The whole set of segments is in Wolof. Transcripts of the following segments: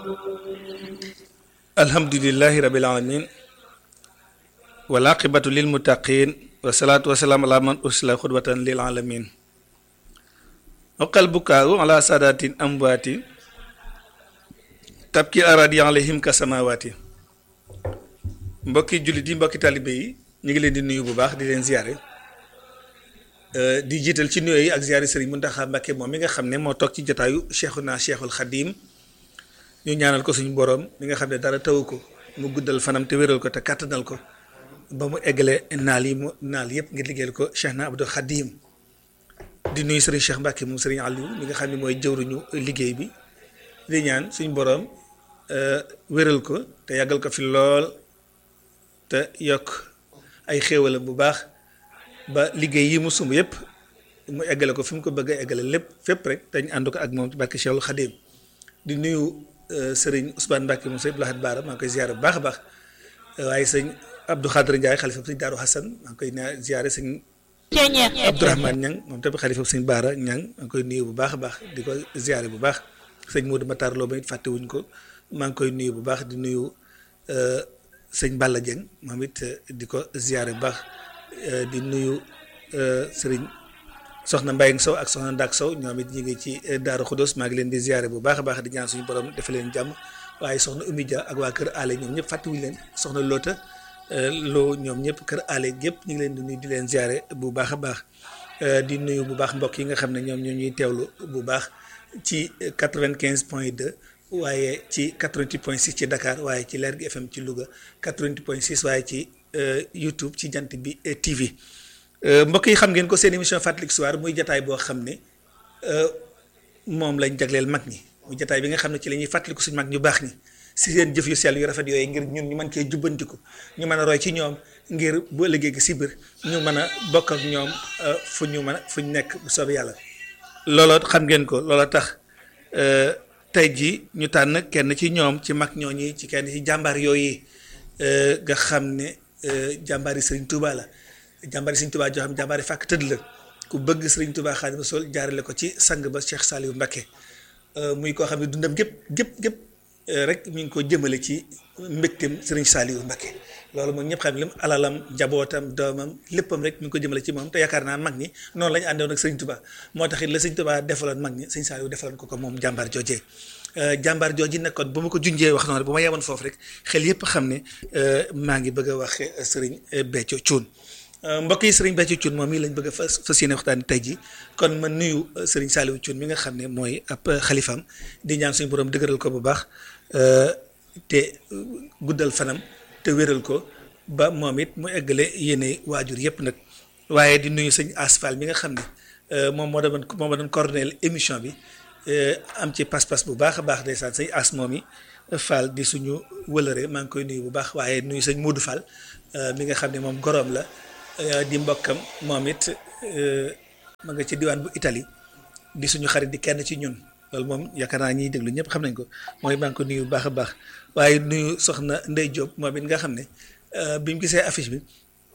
alhamdulilahi rabil alamin wal aqibatu lil muttaqin wasalaatu wasalaam ala man ursila xudwatan lil alamin oqal bukaaru ala saadatin amwaati tabki aradi alayhim ka samawaati mbokki jullit yi mbokki talibe yi ñu ngi leen di nuyu bu baax di leen ziare di jiital ci nuyoo yi ak ziare Serigne Mountakha Mbacké moom mi nga xam ne moo toog ci jotaayu Cheikhuna Cheikhul Khadim ñu ñaanal ko suñu borom mi nga xam ne dara tawu ko mu guddal fanam te wéral ko te kàttanal ko ba mu eggale naal yi mu naal yëpp ngir liggéeyal ko Cheikh na Abdou Khadim di nuyu Serigne Cheikh Mbacké moom Serigne Aliou mi nga xam ne mooy jëwruñu liggéey bi di ñaan suñu borom wéral ko te yàggal ko fi lool te yokk ay xéewalam bu baax ba liggéey yi mu sumb yëpp mu eggale ko fi mu ko bëgg a eggale lépp fépp rek dañ ànd ko ak moom ci barke Cheikhul Khadim di nuyu sëriñ Ousmane Mbacke moom sëñ Abdou Lahad Baara maa ngi koy ziare bu baax a baax waaye sëñ Abdou Khadre Ndiaye xalifa sëñ Daaru Hassan maa ngi koy naa ziare sëñ Abdourahmane Ñang moom tamit xalifa sëñ Baara Ñang maa ngi koy nuyu bu baax a baax di ko ziare bu baax sëñ Modou Matar Lo ba it fàttewuñ ko maa ngi koy nuyu bu baax di nuyu sëñ Balla Dieng moom it di ko ziare bu baax di nuyu sëriñ soxna Mbayang Sow ak soxna Ndak Sow ñoom it ñu ngi ci Daaru Xudos maa ngi leen di ziare bu baax a baax di ñaan suñu borom defe leen jàmm waaye soxna Oumy Dia ak waa kër Allé ñoom ñëpp fàttewuñu leen soxna Loota loo ñoom ñëpp kër Allé yëpp ñu ngi leen di nuyu di leen ziare bu baax a baax di nuyu bu baax mbokk yi nga xam ne ñoom ñoo ñuy teewlu bu baax ci 95 point 2 waaye ci 88 point 6 ci Dakar waaye ci Lergui FM ci Louga 88 point 6 waaye ci YouTube ci jant bi TV. mbokk yi xam ngeen ko seen émission Fàttaliku Histoire muy jataay boo xam ne moom lañ jagleel mag ñi muy jataay bi nga xam ne ci la ñuy fàttaliku suñu mag ñu baax ñi si seen jëf yu sell yu rafet yooyu ngir ñun ñu mën cee jubbantiku ñu mën a roy ci ñoom ngir bu ëllëgee gi si biir ñu mën a bokk ak ñoom fu ñu mën a fu ñu nekk bu soobee yàlla. looloo xam ngeen ko looloo tax tey jii ñu tànn kenn ci ñoom ci mag ñooñi ci kenn ci jàmbaar yooyu nga xam ne jàmbaari Serigne Touba la. jàmbaari Sëriñ Tuubaa joo xam jàmbaari fàkk tëdd la ku bëgg Sëriñ Tuubaa Xaadimu Rasuul jaarale ko ci sang ba Cheikh Saliou Mbacké muy koo xam ne dundam gépp gépp gépp rek mi ngi ko jëmale ci mbégteem Sëriñ Saliou Mbacké loolu moom ñëpp xam lim alalam njabootam doomam léppam rek mi ngi ko jëmale ci moom te yaakaar naa mag ñi noonu la ñu àndoon ak Sëriñ Tuubaa moo tax it la Sëriñ Tuubaa defaloon mag ñi Sëriñ Saliou defaloon ko ko moom jàmbaar joojee jàmbaar jooji nag kon bu ma ko junjee wax noonu bu ma yemoon foofu rek xel yëpp xam ne maa ngi bëgg a wax Sëriñ Béthio Thioune mbokk yi sëriñ Béthio Thioune moom mii lañ bëgg a fas fas yéene waxtaan tey jii kon ma nuyu sëriñ Saliou Thioune mi nga xam ne mooy ab xalifaam di ñaan suñu borom dëgëral ko bu baax te guddal fanam te wéral ko ba moom it mu eggale yéene waajur yëpp nag waaye di nuyu sëñ Asfal mi nga xam ne moom moo doon moo ma doon coordonné émission bi am ci pas-pas bu baax a baax ndeysaan sëñ As moom yi Fall di suñu wëlëre maa ngi koy nuyu bu baax waaye nuyu sëñ Modou Fall mi nga xam ne moom goroom la. di mbokkam moom it ma nga ci diwaan bu Italie di suñu xarit di kenn ci ñun loolu moom yaakaar naa ñiy déglu ñëpp xam nañ ko mooy maa ngi ko nuyu bu baax a baax waaye nuyu soxna Ndey Diop moom it nga xam ne bi mu gisee affiche bi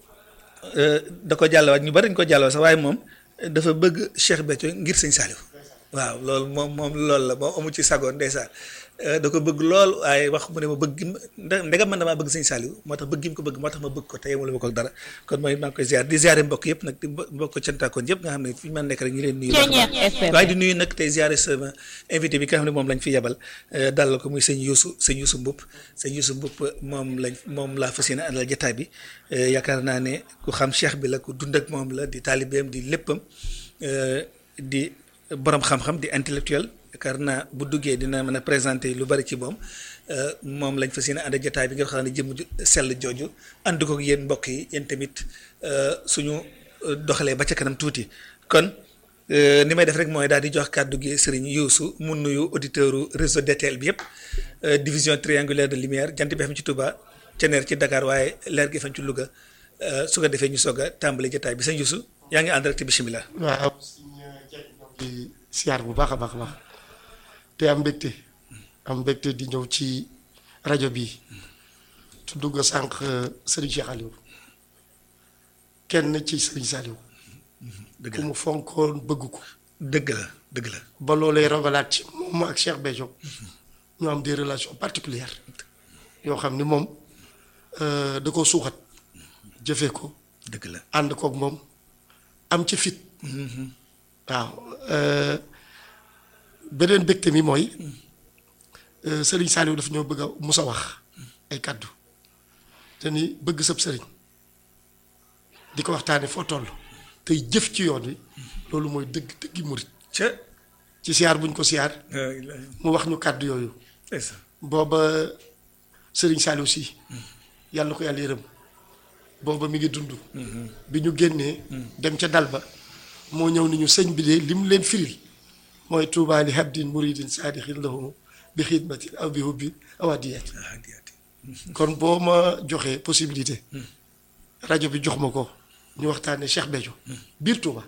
da ko jàllawaat ñu bari dañ ko jàllawaat sax waaye moom dafa bëgg Cheikh Béthio ngir sëñ Saliou waaw loolu moom moom loolu la moom amu ci sagoon ndeysaan da ko bëgg lool waaye wax mu ne ma bëgg ndegam man damaa bëgg sëñ Saliou moo tax bëgg gi mu ko bëgg moo tax ma bëgg ko te yemul ma ko dara kon mooy maa ngi koy ziar di ziare mbokk yëpp nag di mbokk cantaakoon yëpp nga xam ne fi ñu mën nekk rek ñu leen nuyu waaye di nuyu nag tey ziare sama invité bi nga xam ne moom lañ fi yebal dalal ko muy sëñ Youssou sëñ Youssou Mboup sëñ Youssou Mboup moom lañ moom laa fas yéene àndal jotaay bi yaakaar naa ne ku xam cheikh bi la ku dund ak moom la di taalibeem di léppam di borom xam-xam di intellectuel yaakaar naa bu duggee dina mën a présenter lu bari ci moom moom lañ fas yéene ànd jotaay bi nga xam ne jëm sell jooju ànd ko yéen mbokk yi yéen tamit suñu doxalee ba ca kanam tuuti kon ni may def rek mooy daal di jox kàddu gi Serigne Youssou mu nuyu auditeur réseau DTL bi yëpp division triangulaire de lumière jant bi xam ci Touba Ceneer ci Dakar waaye Lergui FM ci Louga su ko defee ñu soog a tàmbali jotaay bi sëñ Youssou yaa ngi ànd rek bisimilah. waaw di siyaar bu baax a baax a baax te am mbégte am mbégte di ñëw ci rajo bi tudd nga sànq Serigne Cheikh Aliou kenn ci Serigne Saliou dëgg ku la mu fonkoon bëgg ko dëgg la dëgg la ba loolee rogalaat ci moom ak Cheikh Béthio ñu am des relations particulières yoo xam ni moom euh, da ko suuxat jëfee ko dëgg la ànd koog moom am ci fit waaw euh, beneen bégte mi mooy euh, sëriñ Saliou daf ñoo bëgg a musa wax ay kàddu te ni bëgg sab sëriñ di ko waxtaane foo toll tey jëf ci yoon wi loolu mooy dëgg dëggi murit ca ci siyaar buñ ko siyaar ah, ilaahi. mu wax ñu kàddu yooyu ndeysaan. booba sëriñ Saliou si yàlla na ko yàlla yërëm booba mi ngi dund bi ñu génnee dem ca dal ba moo ñëw ni ñu sëñ bi de lim leen firil mooy tuubaa li habdin muridin saadixin lahu bi xidmatin aw bi hubbi aw adiyati ah diyaati. kon boo ma joxee possibilité rajo bi jox ma ko ñu waxtaanee Cheikh Béthio biir Touba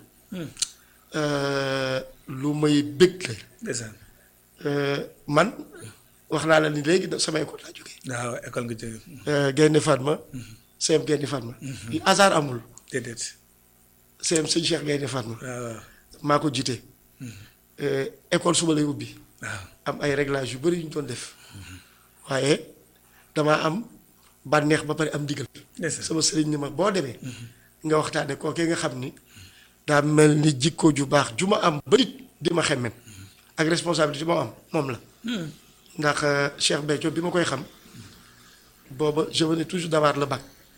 lu may bëgg la ndeysaan. man wax naa la ni léegi da sama école laa jógee waaw école nga jógee. Gaynde Fatma CM Gaynde Fatma yi hasard amul déedéet. CM sëñ Cheikh Gaynde Fatma waaw waaw. maa ko jiite école suba lay ubbi waaw. am ay réglages yu bëri yu ñu doon def waaye damaa am bànneex ba pare am ndigal ndeysaan. sama sëriñ ni ma boo demee nga waxtaane kookee nga xam ni daa mel ni jikko ju baax ju ma am ba nit di ma xemmem ak responsabilité ma am moom la ndax euh, Cheikh Béthio bi ma koy xam booba je venais toujours d'avoir le bac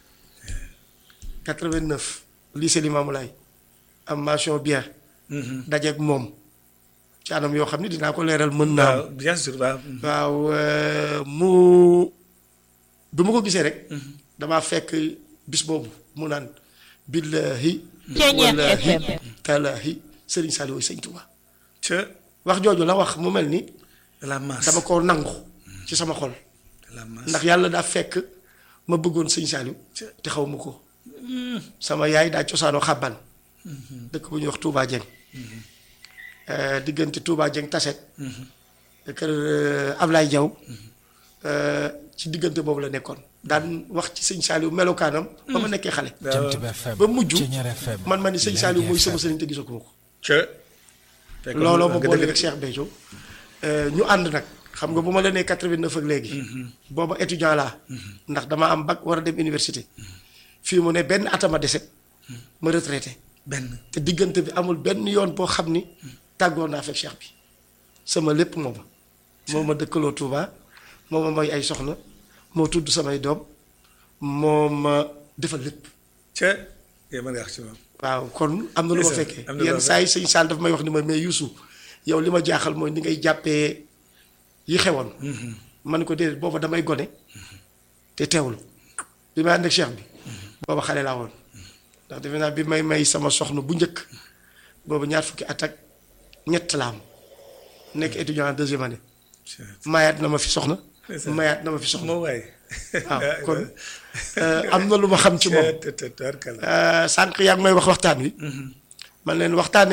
89 lycée Limamoulaye am mention bien dajeeg moom ci anam yoo xam ni dinaa ko leeral mën naa am waaw bien sûr waaw. waaw euh, mu bi ma ko gisee rek damaa fekk bis boobu mu naan billahi Ceeñeer wallahi FM. talaahi Serigne Saliou Sëñ Touba ca wax jooju la wax mu mel ni de la masse. dama ko nangu ci sama xol de la masse. ndax yàlla daa fekk ma bëggoon Sëñ Saliou te xaw ma ko sama yaay daa cosaanoo xàbban dëkk bu ñuy wax Touba Dieng Euh, diggante Touba Dieng Taset kër euh, Ablaye Diaw euh, ci diggante boobu la nekkoon daan wax ci sëñ Saliou melokaanam ba ma nekkee xale waaw Jant bi FM ba mujj Ceeñeer FM man ma ni sëñ Saliou mooy sama FM. sëriñ te gisaguma ko ca. fekk looloo ma nga boole dëgg- rek Cheikh Béthio ñu ànd nag xam nga bu ma la nee 89 ak léegi booba étudiant laa ndax dama am bac war a dem université fii mu ne benn atama dese ma retraité benn. te diggante bi amul benn yoon boo xam ni tàggoo naa fekk Cheikh bi sama lépp mooma moo ma dëkkaloo Touba moo ma may ay soxna moo tudd samay doom moo ma defal lépp ca. yow mën nga wax ci moom. waaw kon am na lu ma Ndeysaan, fekkee am na lu yenn ma saa yi sëñ Sall daf may wax ni ma mais Youssou yow li ma jaaxal mooy ni ngay jàppee yi xewoon man ko déedéet booba damay gone te teewlu bi may ànd ak Cheikh bi booba xale laa woon ndax defe naa bi may may sama soxna bu njëkk boobu ñaar fukki at ak ñett la am nekk étudiant en deuxième année ca. mayaat na ma fi soxna Ndeysaan. mayaat na ma fi soxna moo waay. waaw kon euh, am na lu ma xam ci moom te te te tubaarkalla. Euh, sànq yaa ngi may wax waxtaan wi man leen waxtaane